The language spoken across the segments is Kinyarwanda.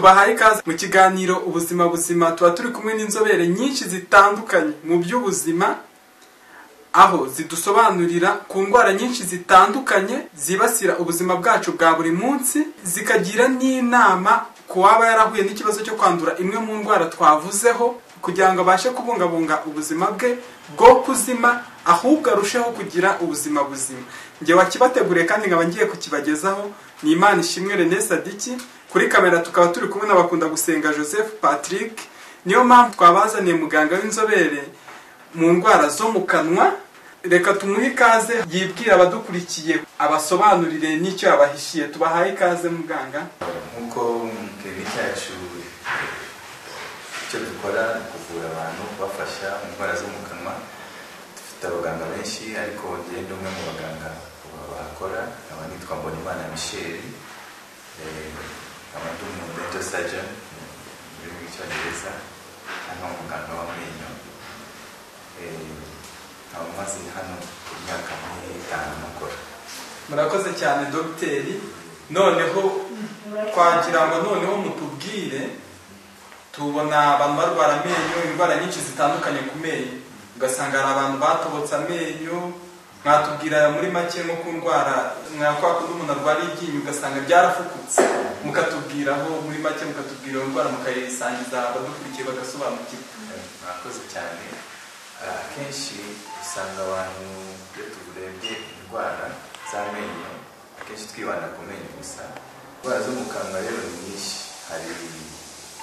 bahaye ikaze mu kiganiro ubuzima buzima tuba turi kumwe n'inzobere nyinshi zitandukanye mu by'ubuzima aho zidusobanurira ku ndwara nyinshi zitandukanye zibasira ubuzima bwacu bwa buri munsi zikagira n'inama ku waba yarahuye n'ikibazo cyo kwandura imwe mu ndwara twavuzeho kugira ngo abashe kubungabunga ubuzima bwe bwo kuzima ahubwo arusheho kugira ubuzima buzima njye wakibateguriye kandi nkaba ngiye kukibagezaho ni imana ishimwe René Sadiki kuri kamera tukaba turi kumwe n'abakunda gusenga Joseph Patrick niyo mpamvu twabazaniye muganga w'inzobere mu ndwara zo mu kanwa reka tumuhe ikaze yibwira abadukurikiye abasobanurire n'icyo yabahishiye tubahaye ikaze muganga nk'uko mwitega cyacu icyo dukora ni kuvura abantu kubafasha mu ndwara zo mu kanwa dufite abaganga benshi ariko ngenda umwe mu baganga bahakora nkaba nitwa mbonimana michel eh, nkaba ndi umu dental surgeon mu rurimi rw'icyongereza hano umuganga w'amenyo Eh, nkaba maze hano imyaka nk'itanu nkora murakoze cyane dogiteri noneho twagira ngo noneho mutubwire tubona abantu barwara amenyo indwara nyinshi zitandukanye ku menyo ugasanga hari abantu batobotse amenyo mwatubwira muri make nko ku ndwara nka kwa kundi umuntu arwariye iryinyo ugasanga ryarafukutse mukatubwiraho muri make mukatubwira iyo ndwara mukayisangiza abadukurikiye bagasobanukirwa mwakoze cyane Ah, akenshi usanga abantu iyo turebye indwara z'amenyo akenshi twibanda ku menyo gusa indwara zo mu kanwa rero ni nyinshi hari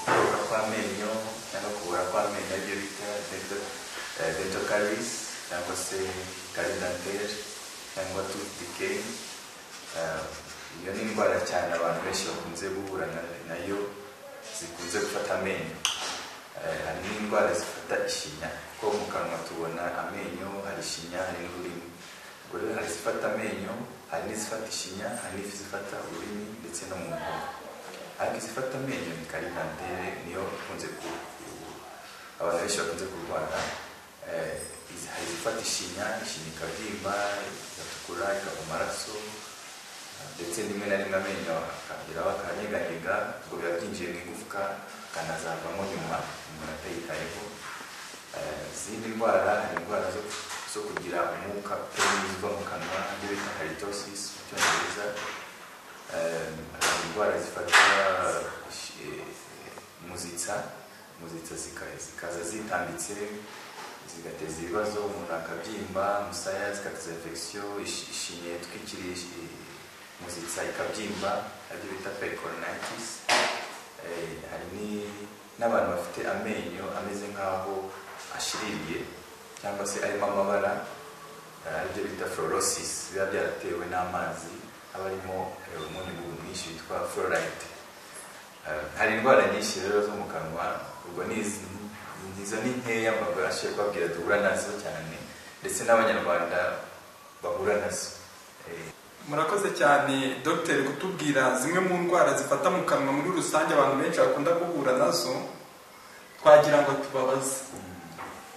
kubura kw'amenyo cyangwa kubura kw'amenyo aribyo bita dental- eh, dental caries cyangwa se carie dentaire cyangwa tooth decay Ah, iyo ni indwara cyane abantu benshi bakunze guhura na- nayo zikunze gufata amenyo Eh, hari n'indwara zifata ishinya kuko mu kanwa tubona amenyo hari ishinya hari n'ururimi ubwo rero hari izifata amenyo hari n'izifata ishinya hari n'izifata ururimi ndetse no mu muhogo ariko izifata amenyo ni karidantere niyo ikunze ku ku- abantu benshi bakunze kurwara Eh, izi- hari izifata ishinya ishinya ikabyimba igatukura ikava amaraso ndetse rimwe na rimwe amenyo akageraho akanyeganyega ngo biba byinjiye mu igufwa akanazavamo nyuma umuntu atayitayeho Eh, izindi ndwara hari indwara zo, zo kugira umwuka uva mu kanwa ibyo bita halitosis mu cyongereza Eh, hari indwara zifata eh, muzitsa muzitsa zika- zikaza zitambitse zigateza ibibazo umuntu akabyimba umusaya zigateza infection ishi- ishinya itwikiriye ishi- muzitsa ikabyimba aribyo bita pericoronitis Eh, hari ni- n'abantu bafite amenyo ameze nk'aho ashiririye cyangwa se arimo amabara eh, aribyo bita fluorosis biba byaratewe n'amazi aba arimo eh, umunyu mwinshi witwa fluoride Eh, hari indwara nyinshi rero zo mu kanwa ubwo ni izi- ni- izo ni nkeya mabashe kubabwira duhura nazo cyane ndetse n'abanyarwanda bahura nazo Eh, murakoze cyane dogiteri kutubwira zimwe mu ndwara zifata mu kanwa muri rusange abantu benshi bakunda guhura nazo twagira ngo tubabaze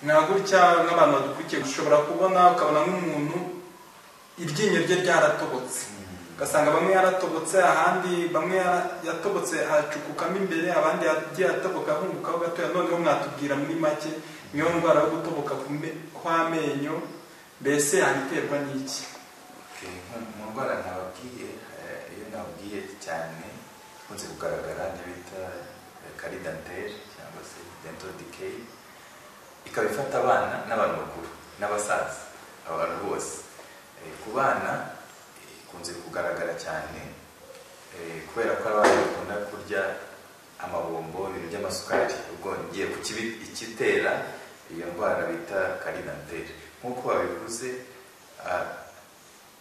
nka gutya nk'abantu badukurikiye ushobora kubona ukabona nk'umuntu iryinyo rye ryaratobotse ugasanga bamwe yaratobotse ahandi bamwe yara- yatobotse hacukukamo imbere ahandi yagiye atoboka ahungukaho gatoya noneho mwatubwira muri make niyo ndwara yo gutoboka ku me- kw'amenyo mbese yabiterwa n'iki Okay, nk- mu ndwara nababwiye eh, iyo nababwiye cyane ikunze kugaragara niyo bita karidantere cyangwa se dental decay ikaba ifata abana n'abantu bakuru n'abasaza abantu bose Eh, ku bana eh, ikunze kugaragara cyane eh, kubera ko abana bakunda kurya amabombo ibintu by'amasukari ubwo ngiye ku kibi- ikitera iyo ndwara bita karidantere nk'uko babivuze ah,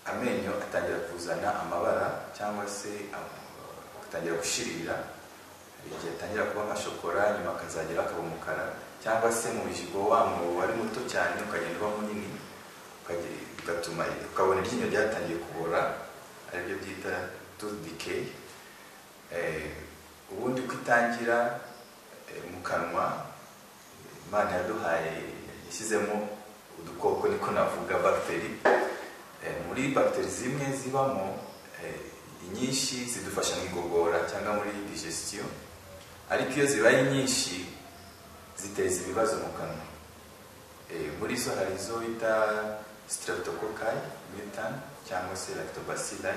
amenyo atangira kuzana amabara cyangwa se am- atangira gushirira hari igihe atangira kuba nka shokora nyuma akazagera akaba umukara cyangwa se mu bijigo wamwo wari muto cyane ukagenda uba munini ukage- bigatuma ukabona iryinyo ryatangiye kubora aribyo byita tooth decay Eh, ubundi uko itangira eh, mu kanwa imana yaduhaye yashyizemo udukoko niko navuga bagiteri Eh, muri bagiteri zimwe zibamo eh, inyinshi zidufasha mu igogora cyangwa muri digestion ariko iyo zibaye nyinshi ziteza ibibazo mu kanwa Eh, muri zo hari izo bita streptococci methane cyangwa se lactobacilli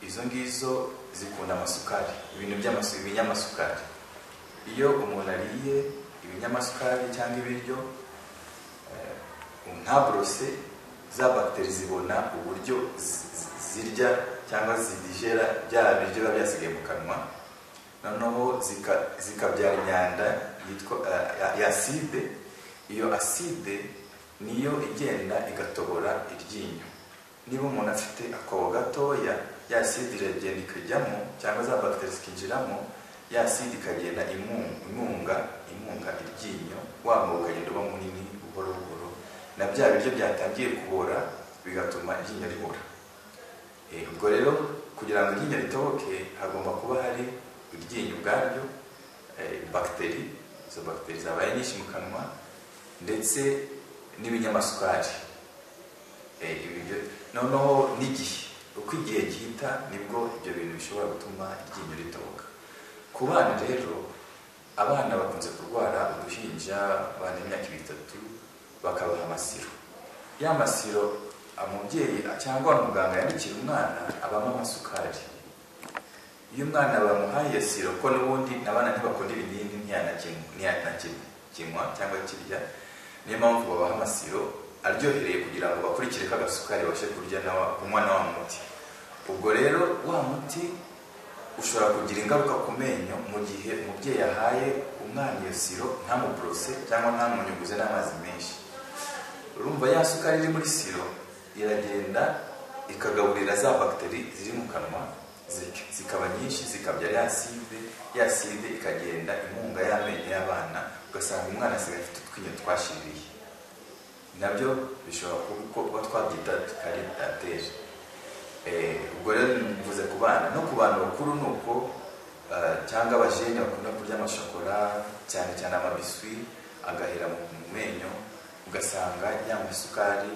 izo ngizo zikunda amasukari ibintu by'amasu- ibinyamasukari iyo umuntu ariye ibinyamasukari cyangwa ibiryo eh, nta burose za bagiteri zibona uburyo zi- zi- zirya cyangwa zidigera bya biryo biba byasigaye mu kanwa noneho zika- zikabyara imyanda yitwa eh, ya- ya aside iyo aside niyo igenda igatobora iryinyo niba umuntu afite akobo gatoya ya aside iragenda ikajyamo cyangwa za bagiteri zikinjiramo ya aside ikagenda imu- imunga imunga iryinyo waba ukagenda uba munini buhoro buhoro na bya biryo byatangiye kubora bigatuma iryinyo ribora Eh, ubwo rero kugira ngo iryinyo ritoboke hagomba kuba hari iryinyo ubwaryo eh, bagiteri izo bagiteri zabaye nyinshi mu kanwa ndetse n'ibinyamasukari Eh, ibi byo- noneho n'igihe uko igihe gihita nibwo ibyo bintu bishobora gutuma iryinyo ritoboka ku bana rero abana bakunze kurwara uruhinja abana imyaka itatu bakabaha amasiro ya masiro umubyeyi cyangwa muganga yandikira umwana abamo amasukari iyo umwana bamuhaye siro ko n'ubundi abana ntibakunda ibinini ntiyanakinywa ntiyanakinywa cyangwa kirya niyo mpamvu babaha amasiro aryohereye kugira ngo bakurikire ka gasukari babashe kurya na wa- kunywa na wa muti ubwo rero wa muti ushobora kugira ingaruka ku menyo mu gihe umubyeyi yahaye umwana iyo siro ntamuburose cyangwa ntamunyuguze n'amazi menshi urumva ya sukari iri muri siro iragenda ikagaburira za bagiteri ziri mu kanwa zirya. zikaba nyinshi zikabyara ya side ya side ikagenda inkunga y'amenyo y'abana ugasanga umwana asigaye afite utwinyo twashiriye nabyo bishobora kuba uko kuba twabyita karitateri ubwo rero mvuze ku bana no ku bantu bakuru ni uko eh, cyangwa abajene bakunda kurya amashokora cyane cyane amabiswi agahera mu mu menyo ugasanga ya masukari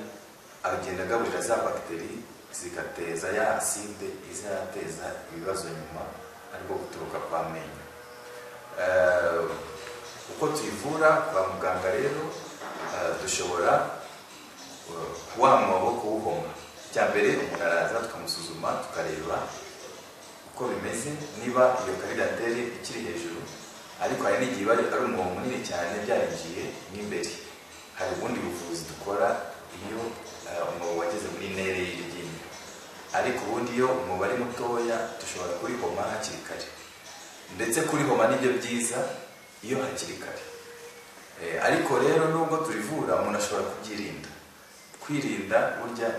agenda agaburira za bagiteri zigateza ya aside izateza ibibazo nyuma ariko guturuka kwa menyo Eh, uko tuyivura kwa muganga rero eh, dushobora wa mwobo kuwuhoma icya mbere umuntu araza tukamusuzuma tukareba uko bimeze niba iyo karidateri ikiri hejuru ariko hari n'igihe iba ari umwobo munini cyane byarinjiye mo imbere hari ubundi buvuzi dukora iyo eh, umwobo wageze muri nere y'iryinyo ariko ubundi iyo umwobo ari mutoya dushobora kurihoma hakiri kare ndetse kurihoma nibyo byiza iyo hakiri kare Eh, ariko rero nubwo turivura umuntu ashobora kubyirinda kwirinda burya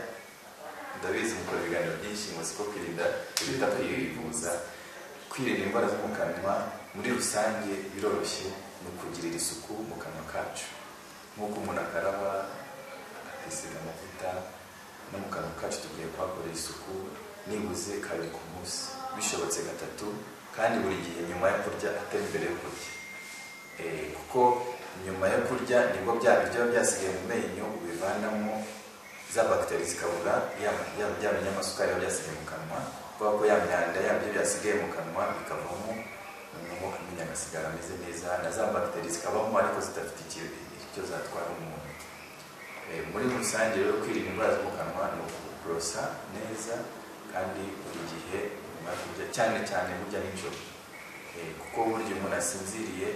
ndabizi mukora ibiganiro byinshi muzi ko kwirinda biruta kwivuza kwirinda indwara zo mu kanwa muri rusange biroroshye ni ukugirira isuku mu kanwa kacu nk'uko umuntu akaraba akisiga amavuta no mu kanwa kacu tugiye kuhakorera isuku nibuze kabiri ku munsi bishobotse gatatu kandi buri gihe nyuma yo kurya atari mbere yo kurya Eh, kuko nyuma yo kurya nibwo bya biryo biba byasigaye mu menyo ubivanamo za bagiteri zikabura ya- ya- bya binyamasukari biba byasigaye mu kanwa kubera ko ya myanda yabyo byasigaye mu kanwa bikavamo noneho amenyo agasigara ameze neza na za bagiteri zikabamo ariko zidafite icyo- icyo zatwara umuntu Eh, muri rusange rero kwirinda indwara zo mu kanwa ni ukuborosa neza kandi buri gihe nyuma yo kurya cyane cyane burya nijoro Eh, kuko burya umuntu asinziriye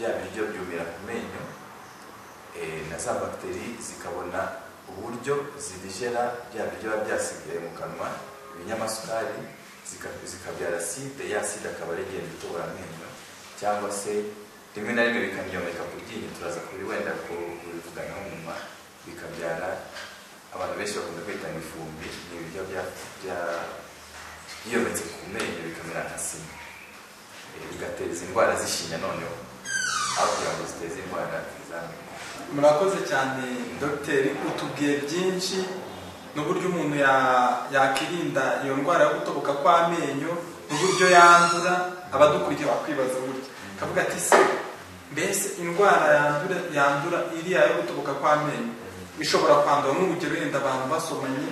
bya biryo byumira ku menyo eh, na za bagiteri zikabona uburyo zibijera bya biryo biba byasigaye mu kanwa ibinyamasukari zika- zikabyara aside ya aside akaba ari igenda itobora amenyo cyangwa se rimwe na rimwe bikaniyomeka ku ryinyo turaza kuri wenda ku- kubivuganaho nyuma bikabyara abantu benshi bakunda kwita ngo ifumbi ni ibiryo bya- bya- byiyometse ku menyo bikamera nka sima Eh, bigateza indwara z'ishinya noneho aho kugira ngo ziteze indwara z'amenyo murakoze cyane dogiteri utubwiye byinshi n'uburyo umuntu ya- yakirinda iyo ndwara yo gutoboka kw'amenyo n'uburyo yandura abadukuriye bakwibaza burya akavuga ati se mbese indwara yandura yandura iriya yo gutoboka kw'amenyo ishobora kwandura nk'urugero yenda abantu basomanye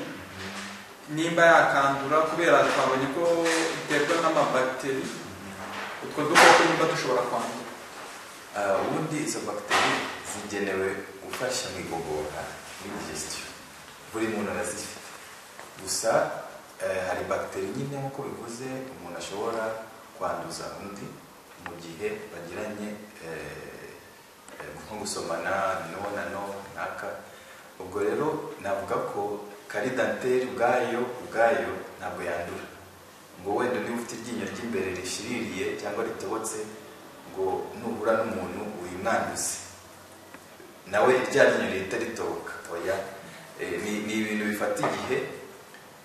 nimba yakandura kubera twabonye ko iterwa n'amabagiteri utwo dukoko niba dushobora kwandura Ah, ubundi izo bagiteri zigenewe gufasha mu igogora muri digestion buri muntu arazifite gusa eh, hari bagiteri nyine nk'uko bivuze umuntu ashobora kwanduza undi mu gihe bagiranye eh, eh, nko gusomana nonano naka ubwo rero navuga ko karidanteri ubwayo ubwayo ntabwo yandura ngo wenda niba ufite iryinyo ry'imbere rishiririye cyangwa ritobotse ngo nuhura n'umuntu uyimwanduze nawe rya ryinyo rihita ritoboka oya Eh, ni ni ibintu bifata igihe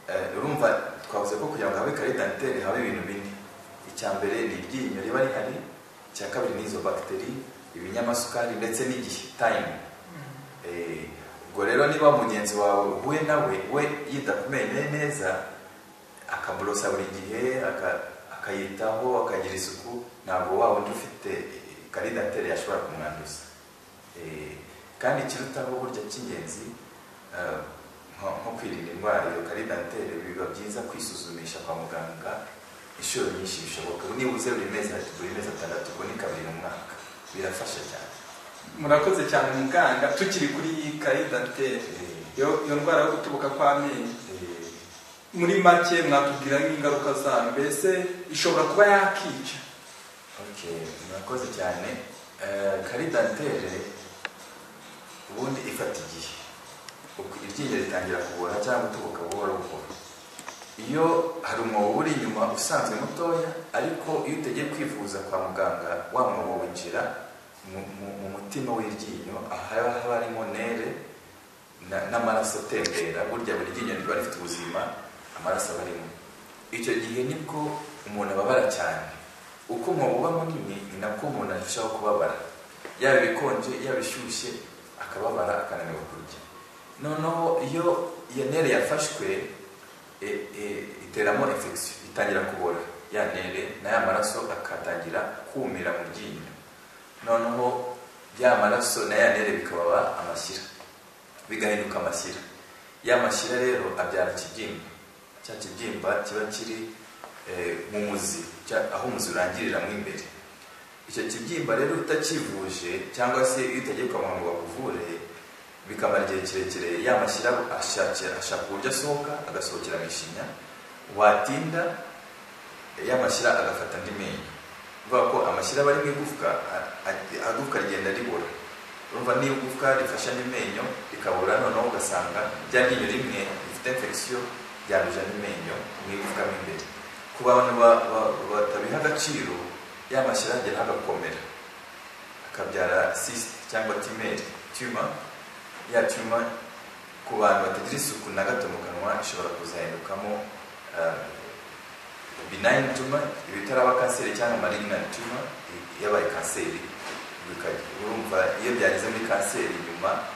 Eh, urumva twavuze ko kugira ngo habe karidanteri habe ibintu bine icya mbere ni iryinyo riba rihari icya kabiri ni izo bagiteri ibinyamasukari ndetse n'igihe tayimu Eh, ubwo rero niba mugenzi wawe uhuye nawe we yita ku menyo ye neza akamurosa buri gihe aka- akayitaho akagira isuku ntabwo wa wundi ufite karidateri yashobora kumwanduza Eh, kandi ikirutaho burya cy'ingenzi eh, nko nko kwirinda indwara iyo karidateri biba byiza kwisuzumisha kwa muganga inshuro nyinshi bishoboka nibuze buri mezi atatu buri mezi atandatu ubwo ni kabiri mu mwaka birafasha cyane murakoze cyane muganga tukiri kuri iyi karidanteri Eh, iyo iyo ndwara yo gutubuka kw'amenyo eh, muri make mwatubwira nk'ingaruka zayo mbese ishobora kuba yakica ok murakoze cyane Eh, karidantere ubundi ifata igihe Uku- iryinyo ritangira kubora cyangwa gutubuka buhoro buhoro iyo hari umwobo uri inyuma usanzwe mutoya ariko iyo utegeye kwivuza kwa muganga wa mwobo winjira mu- mu- mu mutima w'iryinyo ahaba haba harimo nere na- n'amaraso atembera burya buri ryinyo riba rifite ubuzima amaraso aba arimo icyo gihe nibwo umuntu ababara cyane uko umwobo uba munini ni nabwo umuntu arushaho kubabara yaba ibikonje yaba ishyushye akababara akananirwa kurya noneho iyo iyo nere yafashwe e, e, iteramo infection itangira kubora ya nere n'aya maraso akatangira kumira mu ryinyo noneho ya maraso n'aya nere bikababa amashyira bigahinduka amashyira ya mashyira rero abyara ikibyimba cya kibyimba kiba kiri eh, mu muzi cya- aho umuzi urangirira mo imbere icyo kibyimba rero utakivuje cyangwa se iyo utagiye kwa muganga ngo bakuvure bikamara igihe kirekire ya mashyira ashakira- ashaka uburyo asohoka agasohokera mu ishinya watinda eh, ya mashyira agafata andi menyo bivuga ko amashyira aba ari mu igufwa a- a- agufwa rigenda ribora urumva niba igufwa rifashe andi menyo rikabura noneho ugasanga rya ryinyo rimwe rifite infection ryanduje andi menyo mu igufwa mo imbere ku bantu ba- ba- batabiha agaciro ya mashyira agera agakomera akabyara cyste cyangwa timeri tuma ya tuma ku bantu batagira isuku na gato mu kanwa ishobora kuzahindukamo eh, benign tumor ibitaraba kanseri cyangwa malignant tumor i- yabaye kanseri Bika- urumva iyo byageze muri kanseri nyuma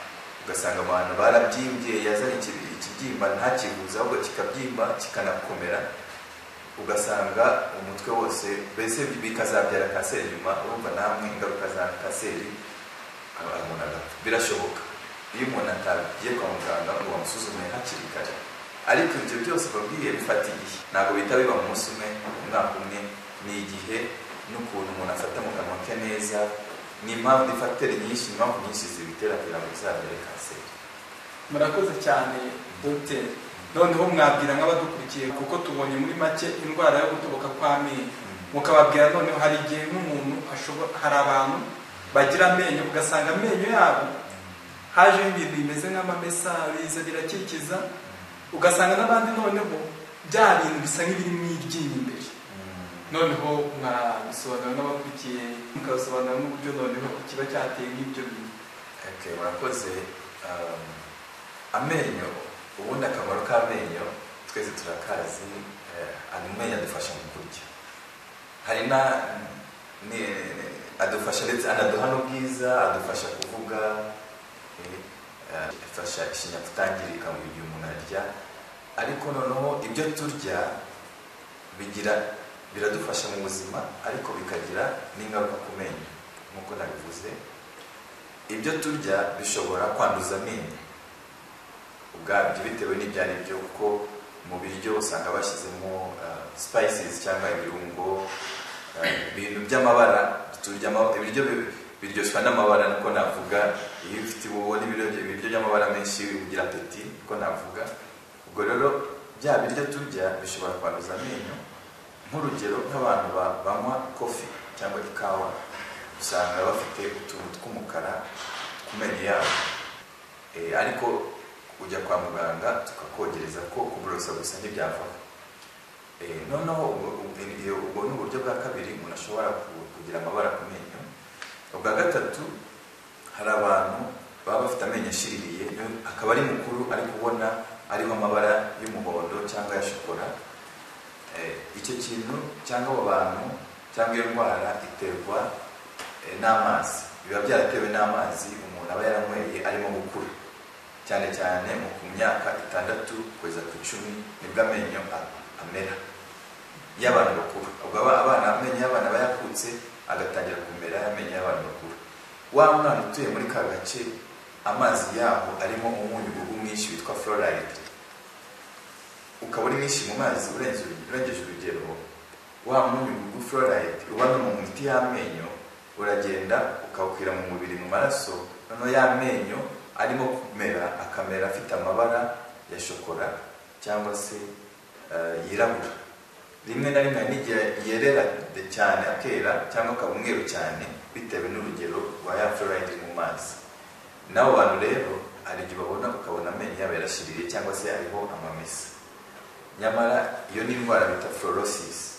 ugasanga abantu barabyimbye yazanye iki- ikibyimba ntakibuze ahubwo kikabyimba kikanakomera ugasanga umutwe wose mbese bikazabyara kanseri nyuma urumva namwe ingaruka za kanseri aba- umuntu agapfa birashoboka iyo umuntu atagiye kwa muganga ngo bamusuzume hakiri kare ariko ibyo byose babwiye bifata igihe ntabwo bihita biba mu munsi umwe mu mwaka umwe ni igihe n'ukuntu umuntu afata mu kanwa ke neza ni impamvu ifateri nyinshi ni impamvu nyinshi zibitera kugira ngo bizabyare kanseri murakoze cyane dogiteri noneho mwabwira nk'abadukurikiye kuko tubonye muri make indwara yo gutubuka kw'amenyo mukababwira noneho hari igihe nk'umuntu ashobora hari abantu bagira amenyo ugasanga amenyo yabo hajeho ibintu bimeze nk'amamesariza birakikiza ugasanga n'abandi noneho bya bintu bisa nk'ibiri mu iryinyo imbere noneho mwabisobanura n'abakurikiye mukabisobanura n'uburyo noneho kiba cyateye nk'ibyo bintu Okay, murakoze um, amenyo ubundi akamaro k'amenyo twese turakazi eh, amenyo adufasha mu kurya hari na ni- adufasha ndetse anaduha n'ubwiza adufasha kuvuga eh, eh, afasha ishinya kutangirika mu gihe umuntu arya ariko noneho ibyo turya bigira biradufasha mu buzima ariko bikagira n'ingaruka ku menyo nk'uko nabivuze ibyo turya bishobora kwanduza amenyo ubwabyo bitewe n'ibyo ari byo kuko mu biryo usanga bashyizemo uh, spices cyangwa ibirungo uh, ibintu by'amabara turya ama- ibiryo bi- biryoshwa n'amabara niko navuga iyo ufite ubona ibiryo ibiryo by'amabara menshi ugira apeti niko navuga ubwo rero bya biryo turya bishobora kwanduza amenyo nk'urugero nk'abantu ba- banywa kofi cyangwa ikawa usanga bafite utuntu tw'umukara ku menyo yabo Eh, ariko ujya kwa muganga tukakogereza ko kuburosa gusa ntibyavaho Eh, noneho ubwo- ubwo- iyo- ubwo ni uburyo bwa kabiri umuntu ashobora ku- kugira amabara ku menyo ubwa gatatu hari abantu baba bafite amenyo ashiririye niyo- akaba ari mukuru ari kubona ariho amabara y'umuhondo cyangwa ya shokora Eh, icyo kintu cyangwa abo bantu cyangwa iyo ndwara iterwa eh, n'amazi biba byaratewe n'amazi umuntu aba yaranyweye arimo gukura cyane cyane mu ku myaka itandatu kugeza ku icumi nibwo amenyo a- amera y'abantu bakuru ubwo aba- abana amenyo y'abana aba yakutse agatangira kumera amenyo y'abantu bakuru wa mwana utuye muri ka gace amazi yaho arimo umunyugugu mwinshi witwa fluoride ukaba uri mwinshi mu mazi urenze urugero- urengeje urugero wa munyugugu fluoride uba no mu miti y'amenyo uragenda ukawukwira mu mubiri mu maraso noneho y'amenyo arimo kumera akamera afite amabara ya shokora cyangwa se eh, yirabura rimwe na rimwe hari n'igihe yerera de- cyane akera cyangwa akaba umweru cyane bitewe n'urugero rwa ya fluoride iri mu mazi n'abo bantu rero hari igihe babona ukabona amenyo yabo yarashiririye cyangwa se hariho amamesa nyamara iyo ni indwara bita fluorosis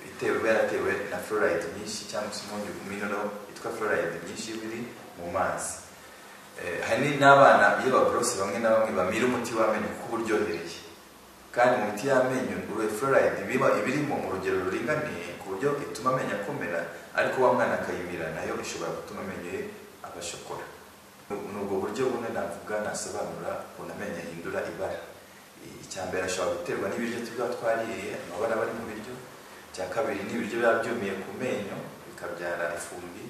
itewe yaratewe na fluoride nyinshi cyangwa se umunyu minoro yitwa fluoride nyinshi biri mu mazi Eh, hari n'abana iyo baborose bamwe na bamwe bamira umuti w'amenyo kuko uba uryohereye kandi mu miti y'amenyo uruhe fluoride ibiba ibirimo mu rugero ruringaniye ku buryo ituma amenyo akomera ariko wa mwana akayimira nayo ishobora gutuma amenyo ye aba shokora ni ubwo buryo bumwe navuga nasobanura ukuntu amenyo ahindura ibara icya mbere ashobora guterwa n'ibiryo tuba twariye amabara aba ari mu biryo icya kabiri ni ibiryo biba byumiye ku menyo bikabyara ifumbi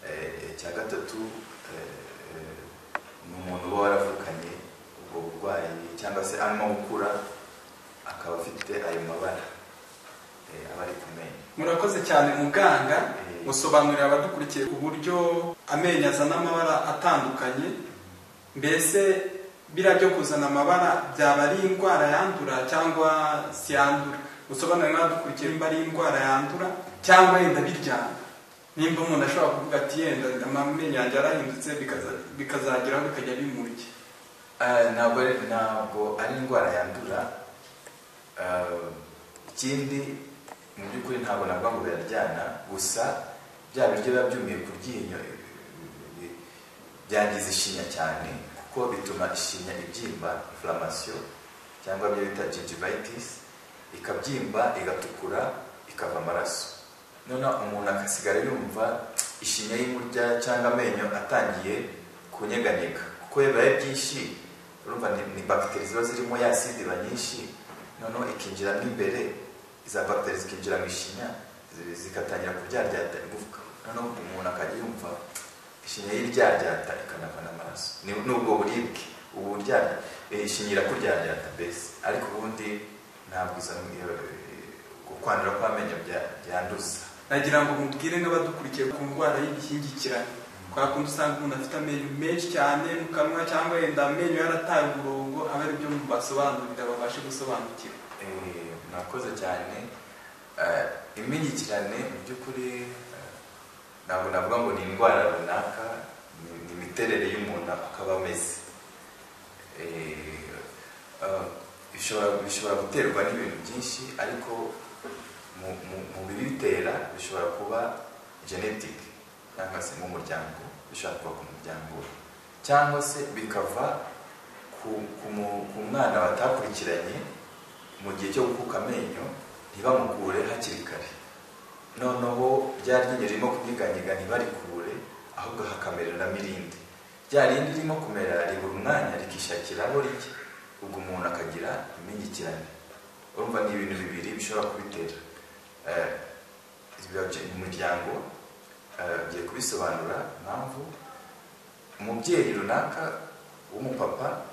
Eh, icya gatatu eh, eh, ni umuntu uba waravukanye ubwo burwayi cyangwa se arimo gukura akaba afite ayo mabara eh, aba ari ku menyo murakoze cyane muganga Eh, musobanurira abadukurikiye uburyo amenyo azana amabara atandukanye mbese biriya byo kuzana amabara byaba ari indwara yandura cyangwa siyandura musobanurire n'abadukurikiye nimba ari indwara yandura cyangwa yenda biryana nimba umuntu ashobora kuvuga ati yenda amenyo yanjye yarahindutse bikaza- bikazageraho bikajya bimurya Eh, ntabwo ari ntabwo ari indwara yandura Eh, ikindi mu by'ukuri ntabwo navuga ngo biraryana gusa bya biryo biba byumiye ku ryinyo eh, eh, byangiza ishinya cyane kuko bituma ishinya ibyimba inflammation cyangwa ibyo bita gingivitis ikabyimba igatukura ikava amaraso noneho umuntu agasigara yumva ishinya y'imurya cyangwa amenyo atangiye kunyeganyega kuko iyo bibaye byinshi urumva ni, ni bagiteri ziba zirimo ya acide iba nyinshi noneho ikinjiramo imbere iza bagiteri zikinjira mu ishinya zi- zigatangira kuryaryata igufwa noneho umuntu akajya yumva ishinya y'iryaryata ikanavana amaraso ni ni ubwo buribwe ubu buryaryata ishinya irakuryaryata mbese ariko ubundi ntabwo izo kwandura kw'amenyo bya- byanduza nagira ngo mubwire n'abadukurikiye ku ndwara y'ibishyingikirane kwa kundi usanga umuntu afite amenyo menshi cyane mu kanwa cyangwa yenda amenyo yarataye umurongo abe ari byo mubasobanurira babashe gusobanukirwa Eh, mwakoze cyane Eh, imingikirane mu by'ukuri eh, ntabwo navuga ngo ni indwara runaka ni- ni imiterere y'umuntu akaba ameze Eh, eh, bishobora bishobora guterwa n'ibintu byinshi ariko mu- mu- mu bibitera bishobora kuba genetic cyangwa se mu muryango bishobora kuba ku muryango cyangwa se bikava ku, ku, mu- ku mwana batakurikiranye mu gihe cyo gukuka amenyo ntibamukure hakiri kare noneho rya ryinyo ririmo kunyeganyega ntibarikure ahubwo hakamereramo irindi rya rindi ririmo kumera ribura umwanya rikishakiraho rijya ubwo umuntu akagira imingikirane urumva ni ibintu bibiri bishobora kubitera Eh, biba byo mu muryango eh, ngiye kubisobanura impamvu umubyeyi runaka w'umupapa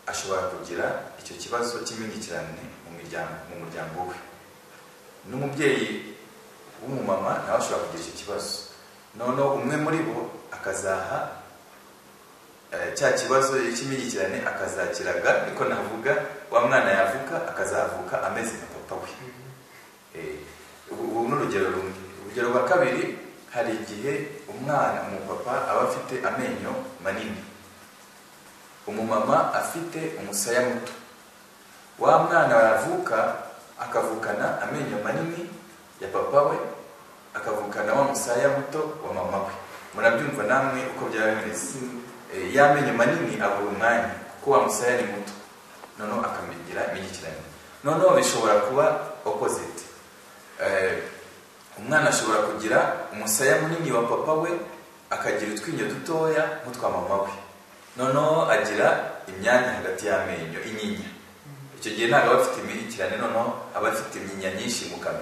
ashobora kugira icyo kibazo cy'imingikirane mu miryango mu muryango we n'umubyeyi w'umumama nawe ashobora kugira icyo kibazo noneho umwe muri bo akazaha eh, cya kibazo cy'imyigikirane akazakiraga niko navuga wa mwana yavuka akazavuka ameze nka papa we Eh, ubu ubu ni urugero rumwe urugero rwa kabiri hari igihe umwana umupapa aba afite amenyo manini umumama afite umusaya muto wa mwana yavuka akavukana amenyo manini ya papa we akavukana wa musaya muto wa mama we murabyumva namwe uko byaba bimeze Eh, ya menyo manini abura umwanya kuko wa musaya ni muto noneho akamigira imigikirane noneho bishobora kuba opposite Eh, umwana ashobora kugira umusaya munini wa papa we akagira utwinyo dutoya nk'utwa mama we noneho agira imyanya hagati y'amenyo inyinya icyo gihe ntabwo aba afite imihikirane noneho aba afite imyinya nyinshi mu kanwa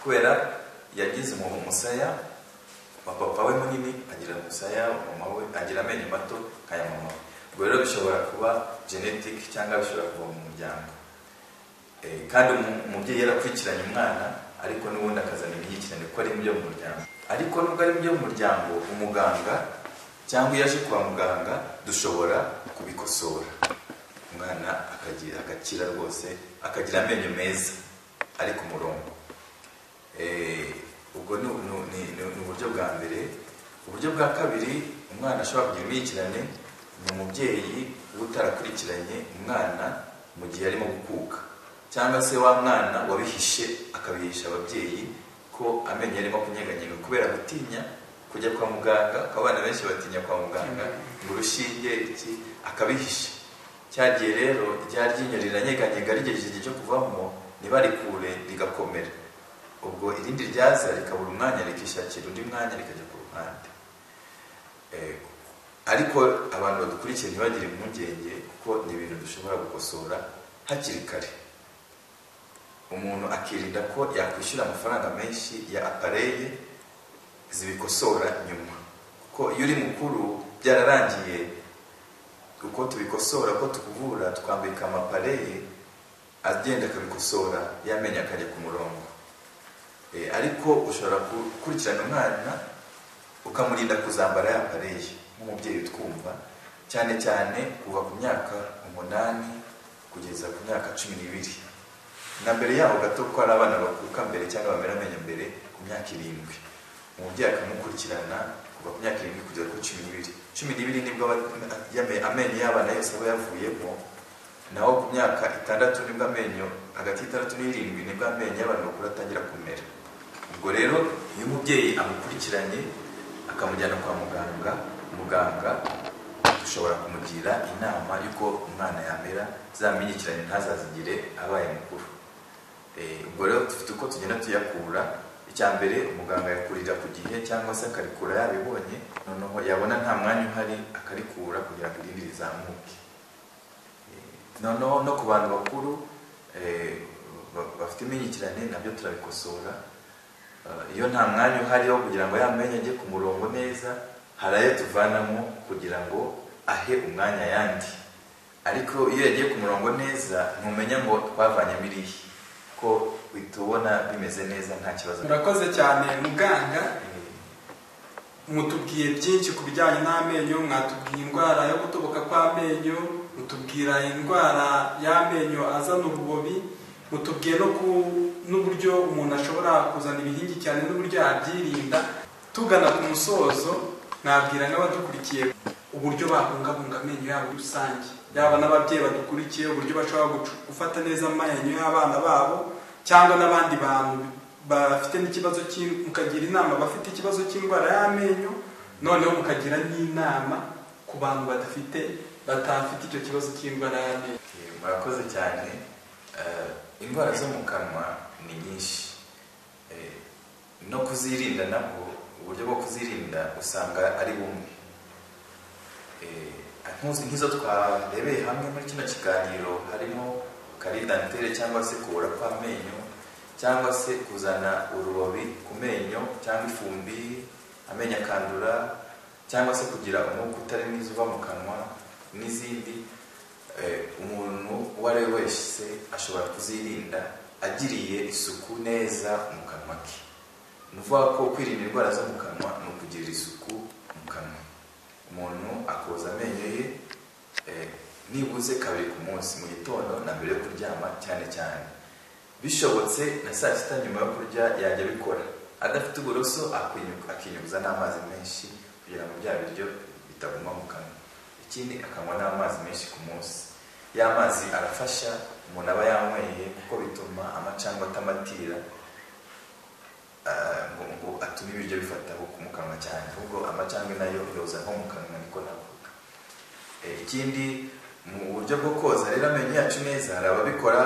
kubera yagize umu- umusaya wa papa we munini agira umusaya wa mama we agira amenyo mato nk'aya mama we ubwo rero bishobora kuba genetic cyangwa bishobora kuba mu muryango Eh, kandi umu- umubyeyi yarakurikiranye umwana ariko n'ubundi akazana imihikirane kuko ari mu byo mu muryango ariko nubwo ari mu byo mu muryango umuganga cyangwa iyo aje kwa muganga dushobora kubikosora umwana akagira agakira rwose akagira amenyo meza ari ku murongo Eh, ubwo ni, ni, ni, ni, ni uburyo bwa mbere uburyo bwa kabiri umwana ashobora kugira imyikirane ni umubyeyi uba utarakurikiranye umwana mu gihe arimo gukuka cyangwa se wa mwana wabihishe akabihisha ababyeyi ko amenyo ye arimo kunyeganyega kubera gutinya kujya kwa muganga kuko abana benshi batinya kwa muganga ngo urushinge iki akabihisha cyagiye rero rya ryinyo riranyeganyega rigejeje igihe cyo kuvamo ntibarikure rigakomera ubwo irindi ryaza rikabura umwanya rikishakira undi mwanya rikajya ku ruhande Eh, ariko abantu badukurikiye ntibagire impungenge kuko ni ibintu dushobora gukosora hakiri kare umuntu akirinda ko yakwishyura amafaranga menshi ya apareye zibikosora nyuma kuko iyo uri mukuru byararangiye uko tubikosora uko tukuvura twambika amapareye agenda akabikosora yamenye akajya ku murongo Eh, ariko ushobora gukurikirana umwana ukamurinda kuzambara yapareye nk'umubyeyi utwumva cyane cyane kuva ku myaka umunani kugeza ku myaka cumi n'ibiri na mbere yaho gato ko hari abana bakuka mbere cyangwa bamera amenyo mbere ku myaka irindwi umubyeyi akamukurikirana kuva ku myaka irindwi kugera kuri cumi n'ibiri cumi n'ibiri nibwo aba- yame- amenyo y'abana yose aba yavuyemo naho ku myaka itandatu nibwo amenyo hagati y'itandatu n'irindwi nibwo amenyo y'abantu bakuru atangira kumera ubwo rero iyo umubyeyi amukurikiranye akamujyana kwa muganga muganga dushobora kumugira inama y'uko umwana yamera zamyigikiranye ntazazigire abaye mukuru Eh, ubwo rero dufite uko tugenda tuyakura icya mbere umuganga yakurira ku gihe cyangwa se akarikura yabibonye noneho yabona nta mwanya uhari akarikura kugira ngo irindi rizamuke noneho no ku bantu bakuru eh, ba- bafite imyigikirane nabyo turabikosora Eh, iyo nta mwanya uhari wo kugira ngo yamenye ajye ku murongo neza hari ayo tuvanamo kugira ngo ahe umwanya ayandi ariko iyo yagiye ku murongo neza ntumenya ngo twavanyemo irihe ko uhita ubona bimeze neza nta kibazo murakoze cyane muganga Eh, mutubwiye byinshi ku bijyanye n'amenyo mwatubwiye indwara yo gutoboka kw'amenyo mutubwira indwara y'amenyo azana ububobi mutubwiye no ku- n'uburyo umuntu ashobora kuzana ibihingi cyane n'uburyo yabyirinda tugana ku musozo nabwira n'abadukurikiye uburyo babungabunga amenyo yabo muri rusange yaba n'ababyeyi badukurikiye uburyo bashobora gucu- gufata neza amenyo y'abana babo cyangwa n'abandi bantu bafite n'ikibazo cy'i- mukagira inama abafite ikibazo cy'indwara y'amenyo noneho mukagira n'inama ku bantu badafite batafite icyo kibazo cy'indwara y'amenyo Eh, murakoze cyane Eh, indwara zo mu kanwa ni nyinshi Eh, no kuzirinda nabwo uburyo bwo kuzirinda usanga ari bumwe Eh, nkuzi- nk'izo twarebeye hamwe muri kino kiganiro harimo karidantere cyangwa se kubura kw'amenyo cyangwa se kuzana urubobi ku menyo cyangwa ifumbi amenyo akandura cyangwa se kugira umwuka utari mwiza uva mu kanwa n'izindi Eh, umuntu uwo ari we wese ashobora kuzirinda agiriye isuku neza mu kanwa ke ni ukuvuga ko kwirinda indwara zo mu kanwa ni ukugirira isuku mu kanwa umuntu akoza amenyo ye eh, nibuze kabiri ku munsi mu gitondo na mbere yo kuryama cyane cyane bishobotse na saa sita nyuma yo kurya yajya abikora adafite uburoso akinyu- akinyuguza n'amazi menshi kugira ngo bya biryo bitaguma mu kanwa ikindi akanywa n'amazi menshi ku munsi ya mazi arafasha umuntu aba yanyweye kuko bituma amacandwe atamatira ah, ngo ngo atume ibiryo bifata mu kanwa cyane ahubwo amacandwe nayo yoza nko mu kanwa niko navuga Eh, ikindi mu buryo bwo koza rero amenyo yacu neza hari ababikora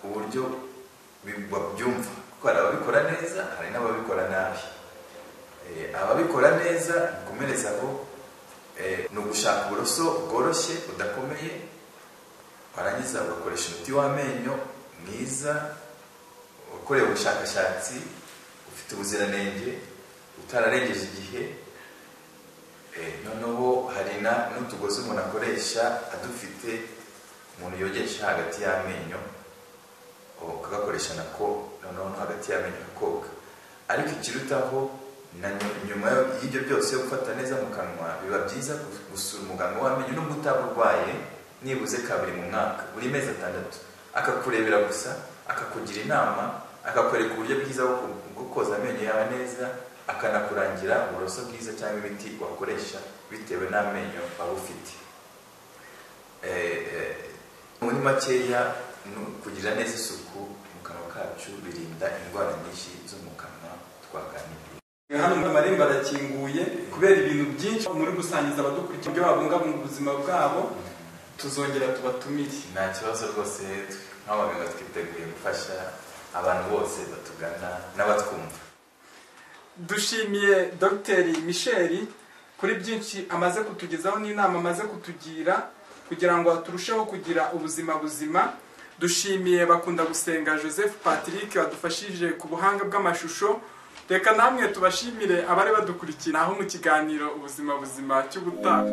uburyo bi- babyumva kuko hari ababikora neza hari n'ababikora nabi Eh, ababikora neza bikomereza aho eh, ni ugushaka uburoso bworoshye budakomeye warangiza ugakoresha umuti w'amenyo mwiza ukorewe ubushakashatsi ufite ubuziranenge utararengeje igihe Eh, noneho hari na n'utugozi umuntu akoresha adufite umuntu yogesha hagati y'amenyo o, akagakoresha nako noneho no hagati y'amenyo kakoga ariko ikirutaho na nyu- nyuma yo- y'ibyo byose yo gufata neza mu kanwa biba byiza gu- gusura umuganga w'amenyo nubwo utaba urwaye nibuze kabiri mu mwaka buri mezi atandatu akakurebera gusa akakugira inama akakwereka uburyo bwiza bwo ku- bwo koza amenyo yawe neza akanakurangira uburoso bwiza cyangwa imiti wakoresha bitewe n'amenyo waba ufite Eh, eh, muri makeya nu- kugira neza isuku mu kanwa kacu birinda indwara nyinshi zo mu kanwa twaganiriye hano muri amarembo arakinguye kubera ibintu byinshi muri gusangiza abadukurikira ibyo babungabunga ubuzima bwabo tuzongera tubatumire nta kibazo rwose twe nk'abaganga twiteguye gufasha abantu bose batugana n'abatwumva dushimiye dogiteri michel kuri byinshi amaze kutugezaho n'inama amaze kutugira kugira ngo turusheho kugira ubuzima buzima dushimiye bakunda gusenga joseph patrick wadufashije ku buhanga bw'amashusho reka namwe tubashimire abari badukurikiye aho mu kiganiro ubuzima buzima cy'ubutaha